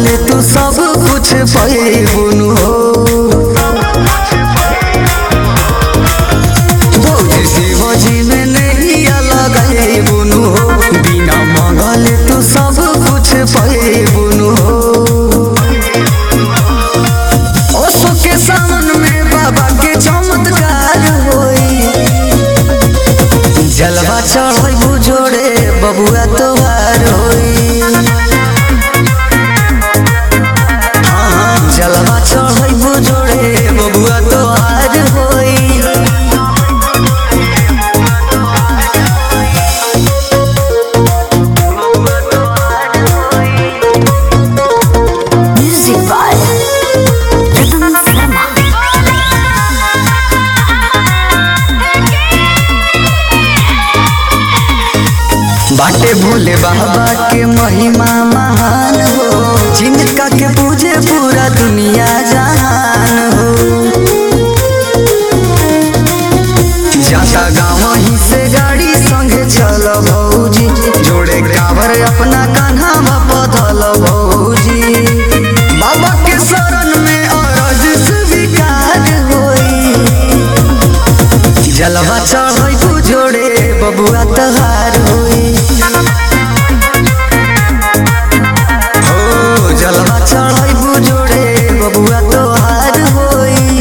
मंगल तू सब कुछ पैबुनु हो भौजी शिवजी में नहीं अलग है बुनु हो बिना मंगल तू सब कुछ पैबुनु हो ओसो के सावन में बाबा के चमत्कार होई जलवा चढ़ू जोड़े बबुआ तोहार होई हाँ, जलवा चढ़ू जोड़े बबुआ तोहार होई Music by Rhythm Sharma. बाटे भोले बाबा के महिमा महान हो जिनका के पूजे पूरा दुनिया जहान हो जाता गाँव ही से गाड़ी संगे चल भौजी जोड़े कावर अपना कान्हा पधल भौजी बाबा के शरण में अरज स्वीकार होई जलवा चढ़ू जोड़े बबुआ तहार होई हो जलवा चढ़ू जोड़े बबुआ तोहार होई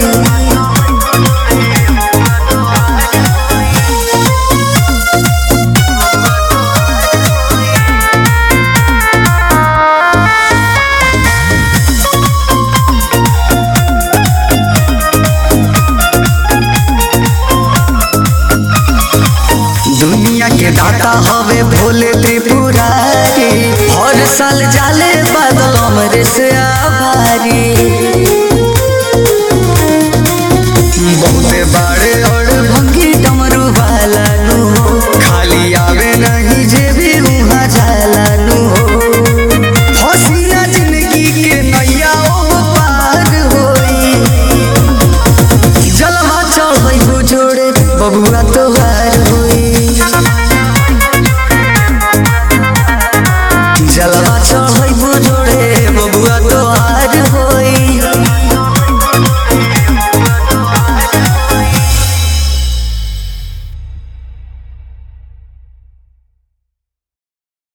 दुनिया के दाता हवे भोले त्रिपुरारी हर साल जाले बादल हमरे से आ